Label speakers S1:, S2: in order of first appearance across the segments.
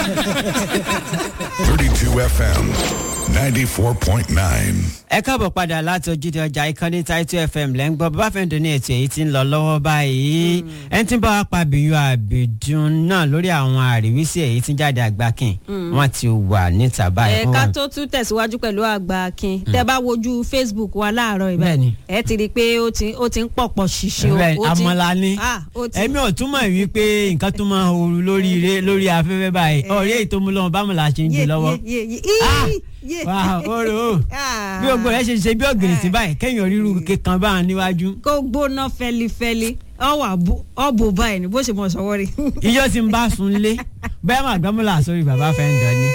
S1: 32 FM 94.9.
S2: ẹ káàbọ̀ padà láti ojúde ọjà ìkànnì Title FM lẹ́ ń gbọ́ bàbá fẹ́ǹdọ̀ ní ètò èyí tí ń lọ lọ́wọ́ báyìí ẹni tí ń bá wa pa bíyú àbìdún náà lórí àwọn àríwísí èyí tí ń jáde àgbákin wọ́n ti wà níta báyìí.
S3: ẹ̀ka tó tún tẹ̀síwájú pẹ̀lú àgbà akin tẹ́ bá wojú Facebook wa láàárọ̀
S2: Bẹ́ẹ̀ni.
S3: ìbáyìí ẹ ti rí i pé ó ti ó ti ń pọ̀pọ̀ ṣìṣe o
S2: Bẹ́ẹ̀,
S3: ó ti-
S2: àmọ́lá ni
S3: Ah, ó ti-
S2: ẹ̀mí ò túmọ̀ wípé nǹkan tó máa ooru lórí ire lórí afẹ́fẹ́ báyìí ọ̀rẹ́ èyí tó mú lọ́wọ́ bámu la ṣe ń gbé
S3: Yé,
S2: lọ́wọ́.
S3: yé, yé, yé.
S2: Ah!
S3: Í, yé.
S2: wà á oró
S3: Ah.
S2: bí gbogbo rẹ ṣe ṣe bí ògiri sí báyìí kẹ́yìn oríru kankan bá wọn níwájú.
S3: kó gbóná fẹlifẹli ọwọ ọbọ báyìí ni bó ṣe mọ sọwọ rí.
S2: iyọ̀ tí ń bá sun lé bẹ́ẹ̀ máa gbọ́mọ́lá sórí bàbá fẹ́ ń dán ni.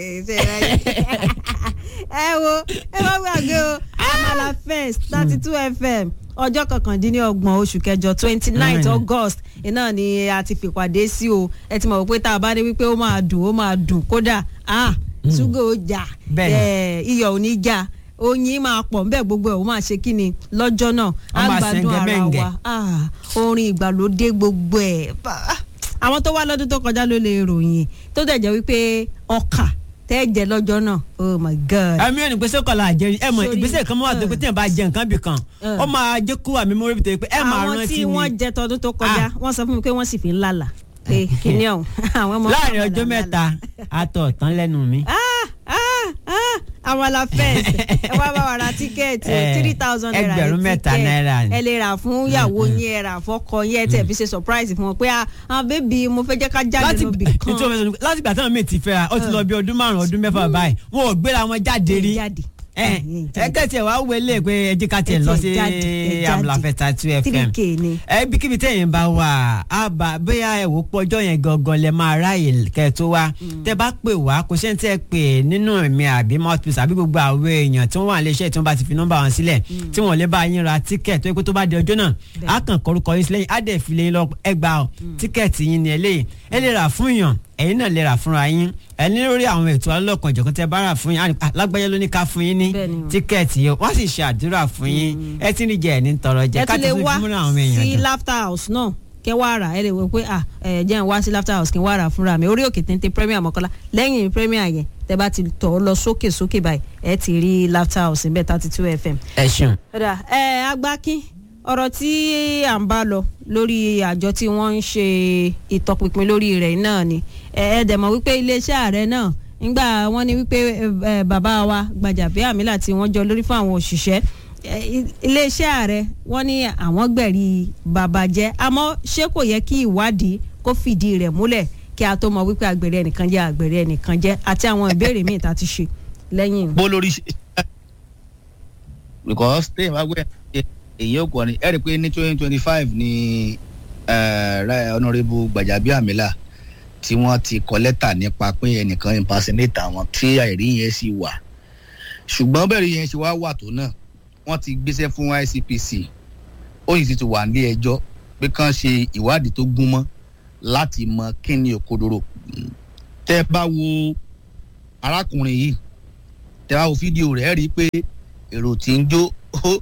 S3: ẹ wo ẹ má gbàgbé o amala first thirty two fm ọjọ́ kọkàndínlọ́gbọ̀n oṣù kẹjọ twenty ninth
S2: Mm.
S3: august iná ni a ti fìpàdé sí o ẹ ti mọ̀ pé tá a bá dé wípé ó máa dùn ó máa dùn kódà ah ṣúgà ó jà
S2: Bẹ́ẹ̀ni.
S3: eh, iyọ̀ ò ní jà oyin máa pọ̀ nbẹ̀ gbogbo ẹ̀ ó máa ṣe kí ni lọ́jọ́ náà
S2: Wọ́n máa
S3: gbádùn ara
S2: sẹ́ńgẹ́
S3: wa Ah, orin ìgbàlódé gbogbo ẹ̀ Bá- àwọn tó wá lọ́dún tó kọjá ló lè ròyìn tó dẹ̀ jẹ́ wípé ọkà tẹ́ jẹ lọ́jọ́ náà oh my god.
S2: ẹ̀mí ò ní pèsè kọlà àjẹrí ẹ mọ
S3: Sórí-
S2: ìgbésẹ̀ kan mọ́ wà tó pé tí yẹn bá jẹ nǹkan bì kan
S3: Eh.
S2: ó máa jẹ́ kó àmì mọ́rí bìtẹ́ pé ẹ máa
S3: àwọn
S2: rántí
S3: tí wọ́n
S2: ni
S3: jẹ tọdún tó kọjá wọ́n sọ fún mi pé wọ́n sì fi ń lálà pé kíní ọ̀hún àwọn ọmọ
S2: láàrin
S3: ọmọ
S2: ọjọ́
S3: làlà.
S2: mẹ́ta àtọ̀ tán lẹ́nu mi.
S3: Ah, ah, ah, àwọn la fẹ́ẹ̀sì ẹ wá bá wa ra tíkẹ́ẹ̀tì
S2: Eh,
S3: three thousand naira ní
S2: ẹgbẹ̀rún mẹ́ta
S3: tíkẹ́ẹ̀tì.
S2: náírà ni.
S3: ẹ lè rà fún ìyàwó yín ẹ rà fọ́kọ yín ẹ tẹ̀ fi ṣe surprise fún wọn pé ah ah, bébì mo fẹ́ jẹ́ ká jáde
S2: láti
S3: lọ bì kan
S2: nítorí wọn sọ láti gbà táwọn míì ti fẹ́ra ó ti lọ bí ọdún márùn-ún ọdún mẹ́fà báyìí wọn ò gbéra wọn jáde rí
S3: jáde.
S2: ẹ ẹ kẹ́tì ẹ̀ wá wọlé pé ẹ jẹ́ ká tiẹ̀
S3: Ẹ
S2: lọ
S3: tiẹ̀
S2: sí
S3: jáde, ẹ jáde.
S2: amúláfẹ́ta two fm
S3: 3K ni.
S2: ẹ bí kíbi tẹ̀yìn bá wà á bá bóyá ẹ wò pọ̀ ọjọ́ yẹn gangan lẹ máa ráàyè kẹ́ tó wá tẹ bá pè wá kò ṣe ń tẹ́ pè nínú ẹ̀mí àbí mouthpiece àbí gbogbo àwọn èèyàn tí wọ́n wà nílé iṣẹ́ tí wọ́n bá ti fi nọ́mbà wọn sílẹ̀ tí wọ́n lè bá yín ra tíkẹ̀tì tó yẹ kó tó bá di ọjọ́ náà á kàn kọrúkọ yín sílẹ̀ á dẹ̀ fi lè lọ ẹgbàá tíkẹ̀tì yín ni eléyìí ẹ lè rà fún yàn ẹ̀yin náà lè rà fúnra yín ẹ ní lórí àwọn ètò alọ́kan ìjọ̀kan tẹ bá rà fún yín á ní, "Ah, lágbájá ló ní ká fún yín ní
S3: Bẹ́ẹ̀ni o.
S2: tíkẹ́ẹ̀tì yìí wọ́n sì ṣe àdúrà fún yín ẹ ti ní jẹ ẹ̀ ní tọrọ jẹ
S3: ẹ
S2: ká
S3: tún
S2: ti
S3: lè
S2: fi
S3: wá
S2: fún àwọn èèyàn
S3: sí
S2: dùn.
S3: laughter house náà kẹ wá rà ẹ lè wọ pé ah ẹ jẹ́ n wá sí laughter house kí n wá rà fúnra mi orí òkè téńté premier mọ́kànlá lẹ́yìn premier yẹn tẹ bá ti tọ̀ ọ́ lọ sókè sókè báyìí ẹ ti rí laughter house níbẹ̀ thirty two fm.
S2: ẹ ṣeun.
S3: ọ̀dà ẹ agbákin ọ̀rọ̀ tí à ń bá lọ lórí àjọ tí wọ́n ń ṣe ìtọpinpin lórí rẹ̀ náà ni ẹ ẹ dẹ̀ mọ̀ wípé iléeṣẹ́ ààrẹ náà nígbà wọ́n ní wípé ẹ, ẹ, bàbá wa Gbajabiamila tí wọ́n jọ lórí fún àwọn òṣìṣẹ́ ẹ, i- iléeṣẹ́ ààrẹ wọ́n ní àwọn gbẹ̀rí bàbá jẹ́ àmọ́ ṣé kò yẹ kí ìwádìí kó fìdí rẹ̀ múlẹ̀ kí a tó mọ̀ wípé àgbèrè ẹnìkan jẹ́ àgbèrè ẹnìkan jẹ́ àti àwọn ìbéèrè míì tá a ti ṣe lẹ́yìn
S4: bó lórí ṣe because téèyàn bá gbé èyí ò kọ́ ni ẹ rí i pé ní twenty twenty five ni eh, Ra- honourable Gbajabiamila tí wọ́n ti kọ lẹ́tà nípa pé ẹnìkan impersonate àwọn tí àìrí yẹn sì wà ṣùgbọ́n bẹ́ẹ̀ rí yẹn ṣe wá wà tó náà wọ́n ti gbéṣẹ́ fún ICPC ó yìí sì ti wà ní ẹjọ́ pé kán ṣe ìwádìí tó gún mọ́ láti mọ kí ni òkodoro tẹ́ bá wo arákùnrin yìí tẹ́ bá wo fídíò rẹ̀ ẹ́ rí i pé èrò tí ń jó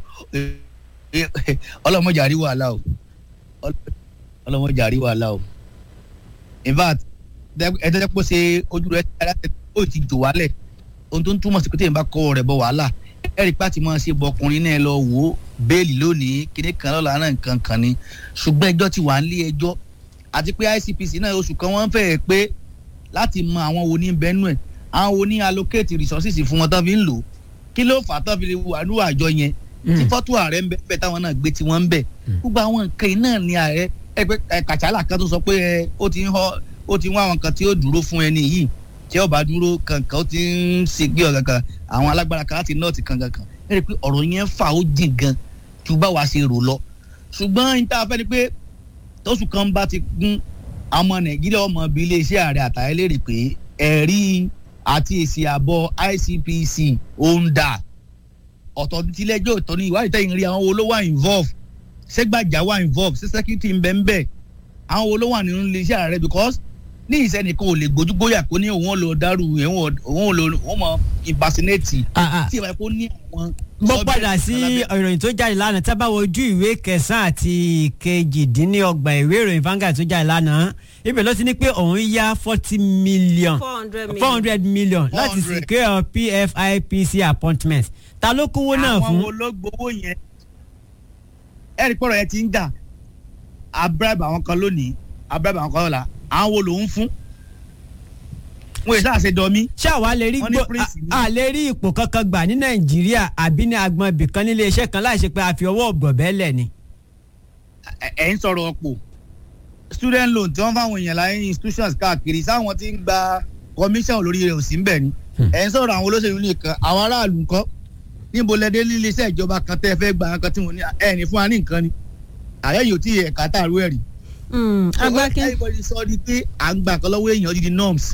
S4: ọlọ́mọjà rí wàhálà o ọlọ́mọjà rí wàhálà o in fact ẹ̀ẹ́dẹ́gbẹ́ pé ṣe ojú rẹ̀ ó ti jò wálẹ̀ ohun tó ń túmọ̀ sí pé téèyàn bá kọ́ rẹ̀ bọ̀ wàhálà ẹ̀rí pàtì máa ṣe bọkùnrin náà lọ wò ó bẹ́ẹ̀lì lónìí kíní kan lọ́la náà nǹkan kan ni ṣùgbọ́n ẹjọ́ ti wà ń lé ẹjọ́ àti pé ICPC náà oṣù kan wọ́n fẹ́ẹ̀ pé láti mọ àwọn wo ní bẹ́nu ẹ̀ àwọn wo ní allocate resources fún wọn tán fi ń lò ó kí ló fà á tán fi lè wà ní àjọ yẹn tí fọ́tò ààrẹ ń bẹ bẹ́ẹ̀ táwọn náà gbé tí wọ́n ń bẹ̀ gbogbo àwọn nǹkan yìí náà ni ààrẹ ẹgbẹ́ kàtsálà kan tó sọ pé ẹ ó ti ń họ ó ti ń wá àwọn kan tí ó dúró fún ẹni yìí tí ó bá dúró kankan ó ti ń ṣe gbé ọ̀gá kan àwọn alágbára kan láti nọ́ọ̀tì kankan kan ẹ rí i pé ọ̀rọ̀ yẹn fà ó jìn gan ju báwa ṣe rò lọ ṣùgbọ́n ní tá a fẹ́ ni pé tóṣù kan bá ti gún ọmọ nàìjíríà ọmọ bíi iléeṣẹ́ ààrẹ àtàyẹ lérè pé ẹ̀rí àti èsì àbọ̀ ICPC ó ń dà ọ̀tọ̀ tílẹ̀jọ́ ọ̀tọ̀ ní ìwádìí tẹ̀yìn rí àwọn wo ló wà involve ṣé gbàjà wà involve ṣé security ń bẹ ń bẹ àwọn wo ló wà nínú iléeṣẹ́ ààrẹ because ní ìsẹ́nìkan ò lè gbójúgbóyà kó ní òun ò lọ dárú òun ò lọ òun mọ impersonate tí ìwà kó ní àwọn.
S2: mo padà sí ìròyìn tó jáde lánàá tá a bá wo ojú ìwé kẹsàn-án àti kejìdínlọ́gbọ̀n ìwé ìròyìn Vanguard tó jáde lánàá ibẹ̀ ló ti ní pé òun yá forty million
S3: four hundred million.
S2: four hundred million láti
S4: 400.
S2: secure pfipc appointment ta ló kówó náà
S4: àwọn
S2: fún.
S4: wo ló gbowó yẹn ẹ̀rí pọ̀rọ̀ yẹn ti ń jà abúrábà àwọn kan lónìí abúrábà àwọn kan lọ́la àwọn wo lòún fún wọn yìí sáà ṣe dọ̀mí
S2: ṣáwa lè rí
S4: Wọ́n ní
S2: gbó
S4: prince ní-
S2: a lè rí ipò kankan gbà ní nàìjíríà àbí ní agbọn ibìkan nílé iṣẹ́ kan láì ṣe pé a fi ọwọ́ ọ̀gbọ̀bẹ́ lẹ̀ ni.
S4: ẹ- ẹ̀ ń sọ̀rọ̀ ọ̀pọ̀ student loan tí wọ́n fáwọn èèyàn láyé institutions káàkiri sáwọn tí ń gba commission lórí rẹ̀ ò sí ń bẹ̀ ni ẹ̀ ń sọ̀rọ̀ àwọn olóṣèlú nìkan àwọn aráàlú nǹkan níbo lẹ́dẹ́ nílé iṣẹ́ ìjọba kan tẹ́ ẹ fẹ́ gba nǹkan tí wọ́n ní ẹ̀ ní fún wa ní nǹkan ni ààrẹ yóò tí ẹ̀ka tààrú ẹ̀ rí.
S3: Mm, agbákin
S4: everybody sọ ni pé à ń gbà kan lọ́wọ́ èèyàn odidi norms.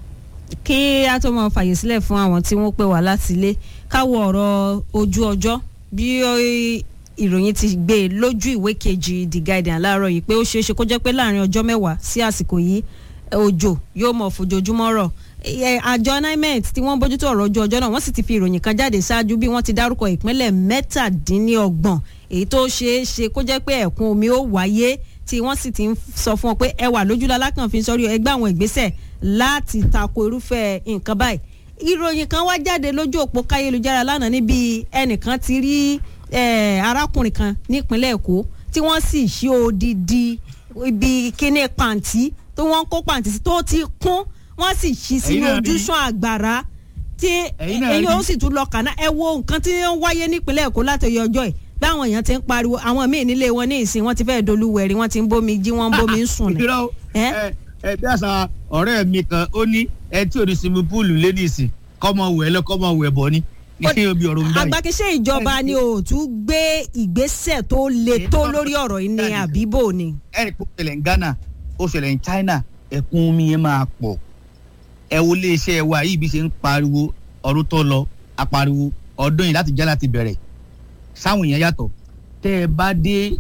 S3: kí a tó máa fàyè sílẹ̀ fún àwọn tí wọ́n pè wá láti ilé káwọ ọ̀rọ̀ ojú ọjọ́ bí ó- ìròyìn ti gbé e lójú ìwé kejì the guardian láàárọ̀ yìí pé ó ṣeé ṣe kó jẹ́ pé láàrin ọjọ́ mẹ́wàá sí àsìkò yìí ẹ, òjò yóò mọ̀ fojoojúmọ́ rọ̀ Ẹ, àjọ nimet tí wọ́n bójútó ọ̀rọ̀ ojú ọjọ́ náà wọ́n sì ti fi ìròyìn kan jáde ṣáájú bí wọ́n ti dárúkọ ìpínlẹ̀ mẹ́tàdínníọgbọ̀n èyí tó ṣeé ṣe kó jẹ́ pé ẹ̀kún omi ó wáyé tí wọ́n sì ti ń sọ fún ọ pé ẹ wà lójúlá lákànfin sọ́rí ẹgbẹ́ àwọn ìgbésẹ̀ láti tako irúfẹ́ nǹkan báyìí ìròyìn kan wá jáde lójú òpó káyélujára lánàá níbi ẹnìkan ti rí eh, arákùnrin kan nípínlẹ̀ èkó tí wọ́n sì ṣí odidi ibi kíní pàǹtí tó wọ́n kó pàǹtí sí tó ti kún wọ́n sì ṣí sínú
S4: náà rí.
S3: ojúṣàn àgbàrá tí
S4: Ẹ̀yin náà
S3: ẹ̀yin ó
S4: rí.
S3: sì tún lọ kàná ẹ wo nǹkan tí ó ń wáyé nípínlẹ̀ èkó látọyọ ọjọ́ ẹ̀ báwọn èèyàn ti ń pariwo àwọn míì nílé wọn ní ìsìn wọn ti fẹ́ẹ́ dolúwẹ̀rí wọn ti ń bómi jí wọn ń bómi ń sùn ní.
S4: irọ́
S3: Ẹ́?
S4: ẹ ẹ bí àṣà ọ̀rẹ́ mi kan ó ní ẹ tí ò ní sinmi púùlù lé ní ìsìn kọ́mọ wẹ̀ lọ kọ́mọ wẹ̀ bọ̀ ni ní obi ọ̀rọ̀ ń báyìí.
S3: agbákiṣẹ́ ìjọba ni ò tún gbé ìgbésẹ̀ tó le tó lórí ọ̀rọ̀ yìí ní àbíbò ni.
S4: ẹ̀rì pé ó ṣẹlẹ̀ ní Ghana ó ṣẹlẹ̀ ní China ẹ̀kún omi yẹn máa pọ̀ ẹ wo iléeṣẹ́ wa yìí bí ṣe ń pariwo ọdún tó lọ apariwo ọdún yìí láti já láti bẹ̀rẹ̀ sáwọn èèyàn yàtọ̀ tẹ́ ẹ bá dé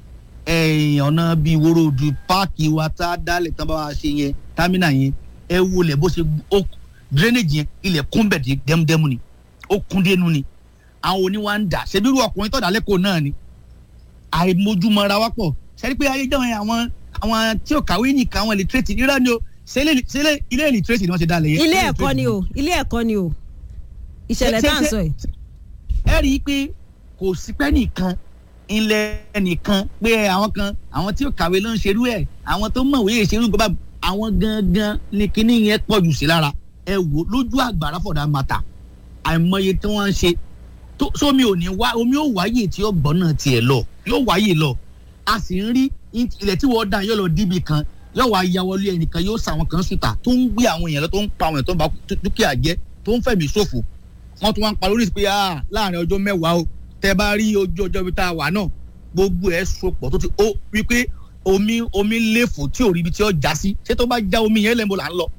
S4: ẹ̀yìn ọ̀nà bíi wóróòdù páàkì wa tá a dálẹ̀ tán bá wa ṣe yẹn támínà yẹn ẹ wo lẹ̀ bó ṣe ó drainage yẹn ilẹ̀ kún bẹ̀ dé dẹ́mudẹ́mu ni ó kún dénú ni àwọn oníwà ń dà ṣebí irú ọkùnrin tọ̀dà lẹ́kọ̀ọ́ náà ni àìmójúmọ́ra wá pọ̀ sẹ́ni pé ayé jọ̀wọ́n àwọn àwọn tí ò kàwé nìkan àwọn illiterate irọ́ ni o ṣé ilé- ṣé ilé- ilé illiterate ni wọ́n ṣe dálẹ̀ yẹn.
S3: ilé ẹ̀kọ́ ni o ilé ẹ̀kọ́ ni o ìṣẹ̀lẹ̀ tá à ń sọ yìí.
S4: ẹ rí i pé kò sí pẹ́ nìkan ilẹ̀ nìkan pé àwọn kan àwọn tí ò kàwé ló ń ṣerú ẹ̀ àwọn tó mọ̀wé yẹn ṣerú nǹkan bá àwọn gangan ni kinní yẹn pọ̀ jù sí lára ẹ wò lójú àgbàrá fọ̀dà màtà àìmọye tí wọ́n ń ṣe tó sómi ò ní wá omi ò wáyè tí ó gbọ́n náà tiẹ̀ lọ yóò wáyè lọ a sì ń rí ilẹ̀ tí wọ́n dá yóò lọ díbi kan yóò wá ya wọlé ẹnìkan yóò sa àwọn kan sùtà tó ń gbé àwọn èèyàn lọ tó ń pa àwọn èèyàn tó ń ba dúkìá jẹ́ tó ń fẹ̀mí ṣòfò wọ́n tún wá ń parí oríṣi pé ah láàrin ọjọ́ mẹ́wàá o tẹ́ bá rí ojú ọjọ́ ibi tá a wà náà gbogbo ẹ̀ sopọ̀ tó ti ó wípé omi omi léfò tí ò rí ibi tí ó já sí ṣé tó bá já omi yẹn lẹ́mo là ń lọ.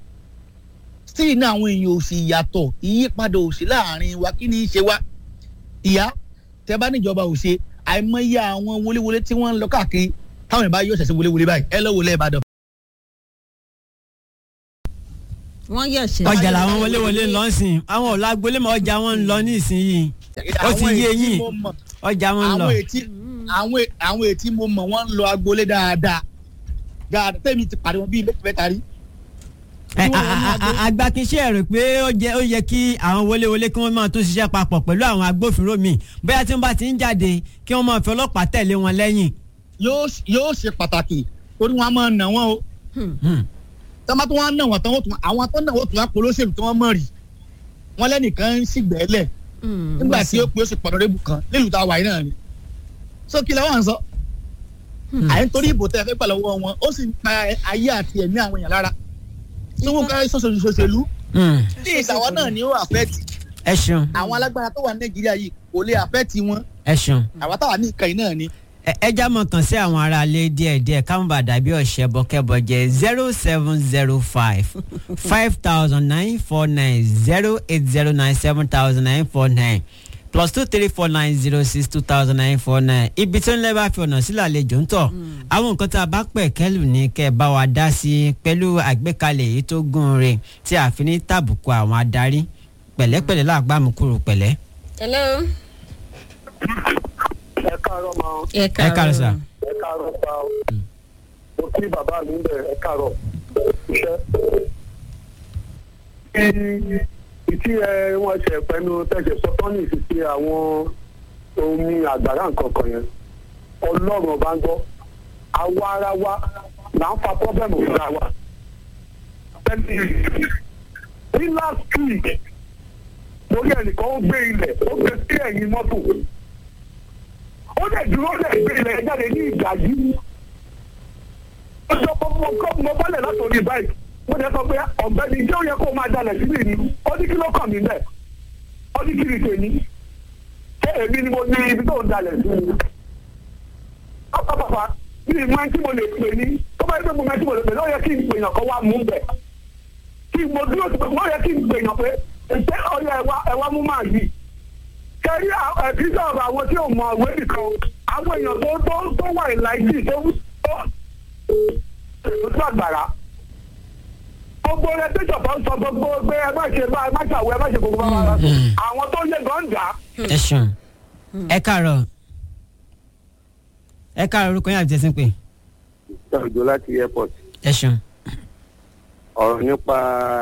S4: sí iná àwọn èèyàn ò sì yàtọ̀ ìyípadà ò sí láàrin wa kí ni í ṣe wá. ìyá tẹ́ bá níjọba ò ṣe àìmọye àwọn wọléwọlé tí wọ́n ń lọ káàkiri táwọn ìbá yóò ṣẹ̀ṣẹ̀ wọléwọlé báyìí ẹ lọ́wọ́ lẹ́ẹ̀bàdàn.
S3: wọ́n yẹ̀ ṣẹ̀.
S2: ọjà làwọn wọléwọlé ń lọ sìn àwọn ọ̀la agbolé mọ ọjà wọn ń lọ ní ìsinyìí ó ti yé
S4: Àwọn èyí
S2: yín
S4: mo mọ̀,
S2: ọjà wọn ń lọ.
S4: àwọn ètí àwọn è- àwọn ètí mo mọ̀ wọ́n ń lọ agboolé dáadáa dáadáa tẹ́mi ti pàdé wọn bíi méjì mẹ́ta rí.
S2: Ẹ,
S4: tí wọ́n
S2: a-
S4: lọ ní
S2: a-
S4: agbo-
S2: a- agbákinṣẹ́ rẹ̀ pé ó jẹ́ ó yẹ kí àwọn wọléwọlé kí wọ́n máa tún ṣiṣẹ́ papọ̀ pẹ̀lú àwọn agbófinró míì bóyá tí wọ́n bá ti ń jáde kí wọ́n máa fi ọlọ́pàá tẹ̀lé wọn lẹ́yìn.
S4: yóò yóò ṣe pàtàkì torí wọn a máa nà wọn o
S2: Hmm.
S4: tọ́mọ tó wọn nà wọn tán wọ́n tún àwọn tó nà wọ́n tún wá polóṣèlú tí wọ́n mọ̀ rí wọn lẹ́nìkan ń ṣìgbẹ́lẹ̀ nígbà tí ó pé ó sì pọ̀nà rébù kan nílùú tá a wà yìí náà ni. so kí lẹ́wọ̀n sọ à ń torí ìbò tẹ́ ẹ fẹ́ gbà lọ́wọ́ wọn ó sì ń pa ayé àti ẹ̀mí àwọn èèyàn lára tí wọ́n ká sọ́sọ́ ṣòṣèlú
S2: Hmm.
S4: tí ìsàwọn náà ni ó àfẹ́tì
S2: ẹ ṣeun
S4: àwọn alágbára tó wà ní nàìjíríà yìí kò lè àfẹ́tì wọn
S2: ẹ ṣeun.
S4: àwa táwa ní ìkànnì náà ni.
S2: Ẹ- ẹ já mọ̀ kàn sí àwọn aráalé díẹ̀díẹ̀ káwọn bá dàbí ọ̀sẹ̀ bọ́kẹ́bọ̀ jẹ́ zero seven zero five five thousand nine four nine zero eight zero nine seven thousand nine four nine plus two three four nine zero six two thousand nine four nine ibi tó ń lẹ́ bá fi ọ̀nà sílẹ̀ àlejò ń tọ̀ àwọn nǹkan tá a bá pẹ̀ kẹ́lù ní kẹ́ ẹ bá wa dá sí pẹ̀lú àgbékalẹ̀ èyí tó gún re tí a fi ní tàbùkù àwọn adarí pẹ̀lẹ́pẹ̀lẹ́ làgbàmù kúrò pẹ̀lẹ́.
S3: hello.
S5: ẹ káàárọ̀ máa
S3: ẹ
S2: ẹ káàárọ̀ sà.
S5: ẹ káàárọ̀ pa ọ. mo kí bàbá mi bẹ̀ ẹ káàárọ̀ iṣẹ́. ìtí ẹ wọ́n ṣe pẹ̀lú tẹ̀sẹ̀ sọ́tọ́nì sí ti àwọn omi àgbàrá nǹkan kan yẹn ọlọ́run ọba ń gbọ́ àwa ara wa là ń fa pọ́bẹ́mù fúnra wa. ní last week mo rí ẹnìkan ó gbé ilẹ̀ ó gbé sí ẹ̀yìn mọ́tò ó dẹ̀ dúró dẹ̀ gbé ilẹ̀ jáde ní ìgbà yìí ó sọ pé mo kọ́ mo bọ́lẹ̀ látòrí báyìí mo jẹ́ sọ pé ọ̀gbẹ́ni jẹ́ ó yẹ kó máa dalẹ̀ sílẹ̀ ni ó ní kí ló kàn mí bẹ́ẹ̀ ó ní kí ni tèmi ṣé èmi ni mo ní ibi tó ń dalẹ̀ sí mi. ọ̀pọ̀ bàbá mi ì máa ń tí mo lè pè ní tó bá yẹ pé mo máa ń tí mo lè pè ní ó yẹ kí n pè yàn kó wá mú bẹ̀ kí mo dúró sí pé ó yẹ kí n pè yàn pé ṣé ọyọ ẹwà ẹwà mú máa yìí kẹrí ẹbí sọ̀rọ̀ àwọn tí ò mọ ìwé nìkan àwọn èèyàn tó tó tó wà ìlàjì tó tó tó àgbàrá gbogbo rẹ tó jọba ń sọ gbogbo pé ẹ má ṣe bá ẹ má ṣàwọ ẹ má ṣe gbogbo bá wa àwọn tó yẹ gànjà.
S2: ẹ ṣeun ẹ káàárọ̀ ẹ káàárọ̀ orúkọ yín àti tẹsán pé
S5: ìjọ láti airport
S2: ẹ ṣeun.
S5: ọ̀rọ̀ nípa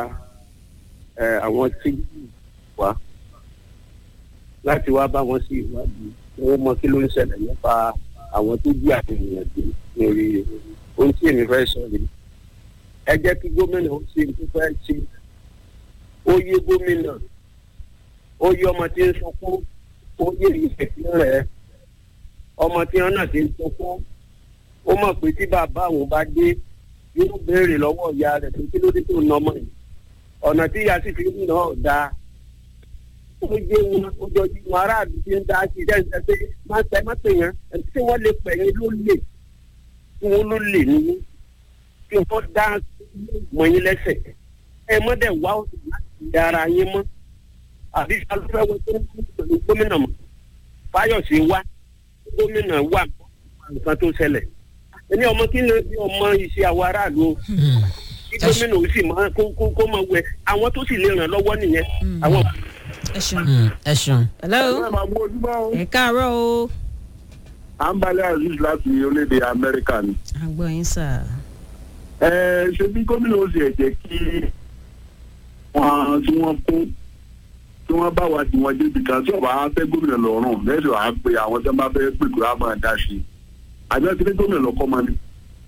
S5: àwọn tí wá láti wá bá wọn sí ìwádìí wọn mọ kí ló ń ṣẹlẹ̀ nípa àwọn tó jí àwọn èèyàn gbé lórí ohun tí èmi fẹ́ sọ yìí ẹ jẹ́ kí gómìnà ó ṣe tó fẹ́ ṣe ó yé gómìnà ó yé ọmọ tí ń sunkún ó yé ìfẹ̀sí rẹ̀ ọmọ tí wọn náà ti ń sunkún ó mọ̀ pé tí bàbá àwọn bá dé yóò béèrè lọ́wọ́ ìyá rẹ̀ pé kí ló dé tó ń nọmọ yìí ọ̀nà tí ìyá sì fi ń nà ọ́ dáa ó jẹ́ wọn ojoojúmọ́ aráàlú ti ń dá sí i dẹ́sẹ̀ pé má pẹ́ má pè yẹn ẹni tí wọ́n lè pẹ̀ yín ló lè tí wọ́n ló lè ní kí wọ́n dá mọ́ yín lẹ́sẹ̀ ẹ mọ́ dẹ̀ wá láti ara yín mọ́ àbí alùpùpù wọn tó ń kú pẹ̀lú gómìnà mọ́ fáyọ̀sì wá gómìnà wà nǹkan tó ṣẹlẹ̀ ẹni ọmọ kí ló bí ọmọ iṣẹ́ àwọn aráàlú o kí gómìnà ó sì máa kó kó kó máa wẹ àwọn tó sì lè ràn lọ́wọ́ nìyẹn àwọn.
S3: ẹ ṣeun.
S2: ẹ ṣeun.
S3: hello
S5: ẹ máa mú ojúmọ́ o.
S3: ẹ káàárọ̀ o.
S5: à ń balẹ̀ aziz láti orílẹ̀-èdè amẹ́ríkà ni.
S3: àgbọ̀ yín sà.
S5: ẹ ṣe bí gómìnà ó sì ẹ̀ jẹ́ kí wọn tí wọ́n kó tí wọ́n bá wa tí wọ́n débi kan tí ọba á fẹ́ gómìnà lọ́rùn lẹ́sìn wàá pe àwọn tí wọ́n bá fẹ́ pè kó á máa dá sí i àjọ tí ní gómìnà lọ́kọ́ máa ní.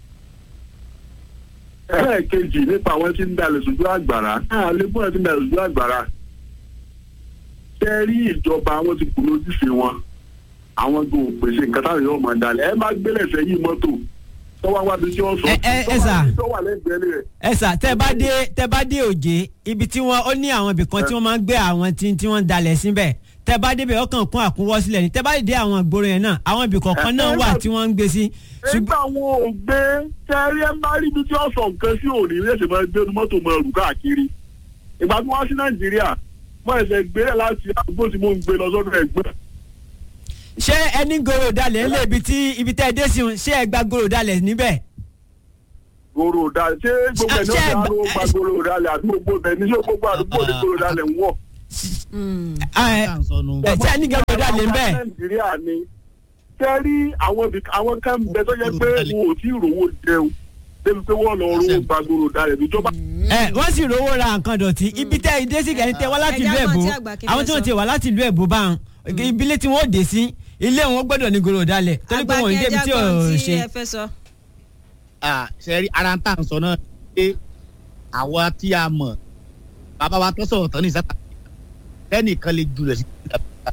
S5: ẹlẹ́ẹ̀kejì nípa àwọn tí ń dalẹ̀ sójú àgbàrá náà lébùn ẹ̀ tí ń dalẹ̀ sójú àgbàrá. ṣé rí ìjọba àwọn ti kùnú ojúṣe wọn àwọn tó pèsè nǹkan táwọn yóò máa dalẹ̀ ẹ má gbélé sẹ́yìn mọ́tò tọ́wọ́ wá bí tí wọ́n sọ
S2: Ẹ- ẹ- ẹ sà.
S5: tọ́wọ́ lẹ́gbẹ̀ẹ́ rẹ̀.
S2: ẹ sà tẹ bá dé tẹ bá dé òjé ibi tí wọn ó ní àwọn ibì kan tí wọn máa ń gbé àwọn tí tí wọn ń dalẹ̀ síbẹ̀ tẹ bá débẹ̀ ọkàn kún àkúnwọ́ sílẹ̀ ni tẹ bá dé àwọn ìgboro yẹn náà àwọn ibì kọ̀ọ̀kan náà wà tí wọ́n ń gbé sí. ṣùgbọ́n
S5: nígbà wo ò gbé tẹ́rí ẹ bá rí ibi tí wọ́n sọ nǹkan sí òní ní ẹ̀sẹ̀ máa gbé mọ́tò mọ́ ẹrù káàkiri ìgbà tí wọ́n sí nàìjíríà mọ́ ẹ̀sẹ̀ gbé láti àdúgbò tí mò ń gbé lọ sọ́dọ̀ ẹ̀gbẹ́
S2: ṣé ẹni goro dalẹ̀ ńlẹ̀ ibi tí ibi tẹ́ ẹ dé sí un ṣé ẹ gba goro dalẹ̀ níbẹ̀.
S5: gòrò dalẹ̀ ṣé gbogbo ẹ̀ ní
S2: Ṣé
S5: ọ̀sẹ̀
S2: ẹ gbà-
S5: àlọ́ gba gòrò dalẹ̀ àti gbogbo ẹ̀ ní ṣé gbogbo àdúgbò ní gòrò dalẹ̀ ń wọ̀.
S2: ẹ ẹ ṣé ẹni goro dalẹ̀ ńbẹ̀.
S5: nàìjíríà ni tẹ́rí àwọn ibì- àwọn kan bẹ tó yẹ pé wọn ò tí ì rówó jẹun débi pé wọ́n lọ rówó gba gòrò dalẹ̀ níjọba
S2: ẹ wọ́n sì rówó ra nǹkan dọ̀tí ibi tẹ́ ẹ dé sí kẹ́ni tẹ́ wá láti ìlú
S3: Ẹja
S2: ẹ̀bù
S3: mọ̀ tí àgbà kí
S2: àwọn
S3: fẹ́
S2: tí wọ́n
S3: sọ.
S2: ti wá láti ìlú ẹ̀bù bá wọn ibilé tí wọ́n ó dé sí ilé wọn gbọ́dọ̀ ní goro dalẹ̀ torí pé wọn ò ní débi tí ò
S3: tí
S2: ṣe.
S3: ẹ fẹ́ sọ.
S4: sẹ́rí ara ń tà ń sọ náà pé àwa tí a mọ̀ bàbá wa tó sọ̀rọ̀ tán ní ìsáta ẹnìkan lè jùlọ sí ìdábàbà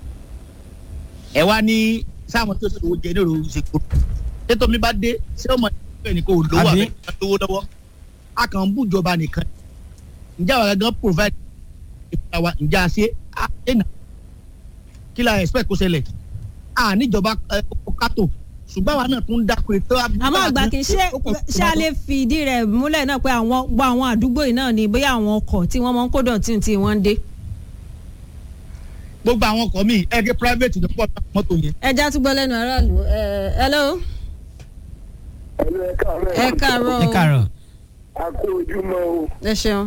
S4: ẹ wá ní sáwọn tó sọ̀rọ̀ jẹ ní òru ìṣèkò tètò mi bá dé ṣé ọmọ ìgbẹ́ ni kò lówó
S2: Àbí?
S4: àbẹ̀ lówó lọ́wọ́ a kàn ń bú ìjọba nìkan ǹjẹ́ àwọn gangan provide ìfúnra wa ǹjẹ́ a ṣe a ṣe nà kí la expect kó ṣẹlẹ̀ a níjọba ẹ, kátó ṣùgbọ́n àwa náà tún dákú ètò
S3: àmọ́ àgbà kì í ṣe ṣé a lè fìdí rẹ̀ múlẹ̀ náà pé àwọn gbọ́ àwọn àdúgbò yìí náà ni bóyá àwọn ọkọ̀ tí wọ́n máa ń kó dọ̀tí tí wọ́n ń dé.
S4: gbogbo àwọn ọkọ mi ẹ gé private ní pọ̀ mọ́tò yẹn.
S3: ẹja tún gbọ́ lẹ́nu aráàlú ẹ hello ẹ káàárọ̀
S2: ẹ káàárọ̀.
S5: a kó ojúmọ́ o.
S3: ẹ ṣeun.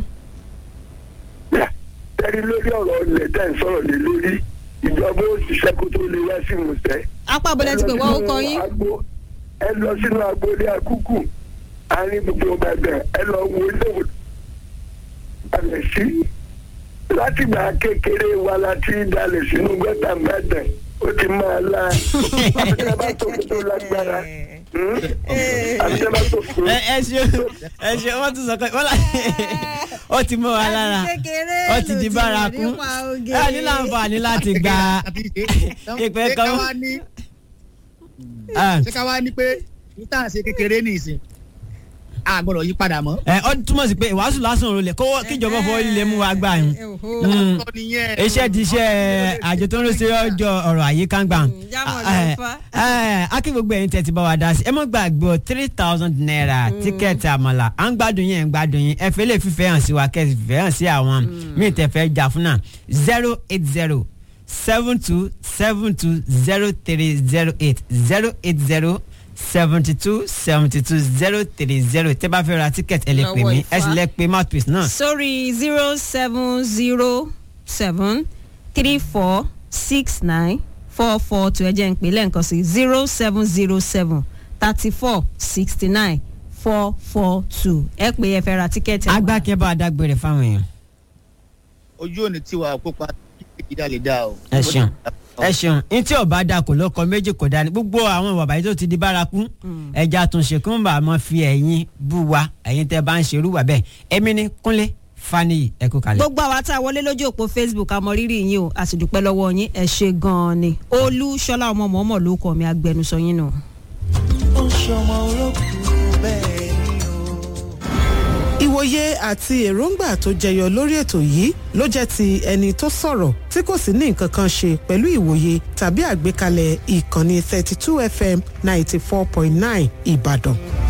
S5: tẹ́rí lórí ọ̀rọ̀ ilẹ̀ tẹ́ ń sọ̀rọ̀ lé lórí ìjọba ó ṣiṣẹ́ kó tó lè wá sí ìmùsẹ́.
S3: apá abọ́lẹ̀ ti pè wọ́n ó kọ yín.
S6: ẹ lọ sínú agboolé akúkù àárín gbogbo ìbàdàn ẹ lọ wo ilé ìwòsàn balẹ̀ sí látìgbà kékeré wa láti dalẹ̀ sínú gọ́tà ìbàdàn ó ti máa la àbíkẹ́ bá tó tó lágbára hmm? àbíkẹ́ bá tó tó.
S2: ẹ ẹ ṣe ẹ ṣe wọ́n tún sọ pé wọ́n là ó ti mọ́ wa lára ó ti di bárakú ẹ ní láǹfààní láti gba ìpè kan.
S4: ṣé ká wá ní
S2: Ah.
S4: ṣé ká wá ní pé níta ṣe kékeré ní ìsìn a gbọ́dọ̀ yí padà mọ́.
S2: ẹ ọ túmọ̀ sí pé ìwàásù lásán òrùlé kó kíjọba fọwọ́ líle mú wa gbà yín. Mm.
S4: Ọ̀tọ̀ nìyẹn.
S2: iṣẹ́ ti iṣẹ́ àjọ tó ń ṣe ọjọ́ ọ̀rọ̀ àyíká ń gbà.
S3: jámọ̀
S2: Eh,
S3: lọ́fà.
S2: eh, akí gbogbo ẹ̀yin tẹ̀ ti bá wa dá sí ẹ mọ́ gbàgbé o three thousand naira tíkẹ́ẹ̀tì àmàlà à ń gbádùn yín ẹ̀ ń gbádùn yín ẹ fẹ́ lè fífẹ́ hàn sí wa kẹ́ ẹ sì fẹ́ hàn sí àwọn míì tẹ̀ fẹ́ jà fún náà zero eight zero seven two seven two zero three zero eight zero eight zero seventy two seventy two zero three zero tẹ́ bá fẹ́ ra tíkẹ́ẹ̀tì ẹ lè pè
S3: Lọ́wọ́
S2: mí
S3: Ifá.
S2: ẹ sì lè pe mouthpiece náà
S3: sórí zero seven zero seven three four six nine four four two ẹ jẹ́ ń pè lẹ́ǹkan sí zero seven zero seven thirty four sixty nine four four two ẹ pè é fẹ́ ra tíkẹ́ẹ̀tì. ẹ wá.
S2: agbákẹ́ bá a dágbére fáwọn èèyàn.
S4: ojú òní tiwa kópa ìdá lè dá o.
S2: ẹ ṣeun ẹ ṣeun ní tí ọba da kò lọkọ méjì kò dání gbogbo àwọn ìwà bàyí tó ti di bárakú ẹja tún ṣe kí wọn bá mọ fi ẹ̀yin bú wa ẹ̀yin tẹ́ bá ń ṣerú wà bẹ́ẹ̀ èmi ní kúnlé faniyi ẹ kú kalẹ̀.
S3: gbogbo àwa tá a wọlé lójú òpó facebook a mọ rírì yín o a sì dúpẹ́ lọ́wọ́ yín ẹ ṣe gan-an ni olú ṣọlá ọmọ mọ́mọ́ ló kọ́ mi agbẹnusọ yín nù.
S7: ìwòye àti èròǹgbà tó jẹyọ lórí ètò yìí ló jẹ́ ti ẹni tó sọ̀rọ̀ tí kò sì ní nǹkan kan ṣe pẹ̀lú ìwòye tàbí àgbékalẹ̀ ìkànnì 32 fm 94.9 ìbàdàn.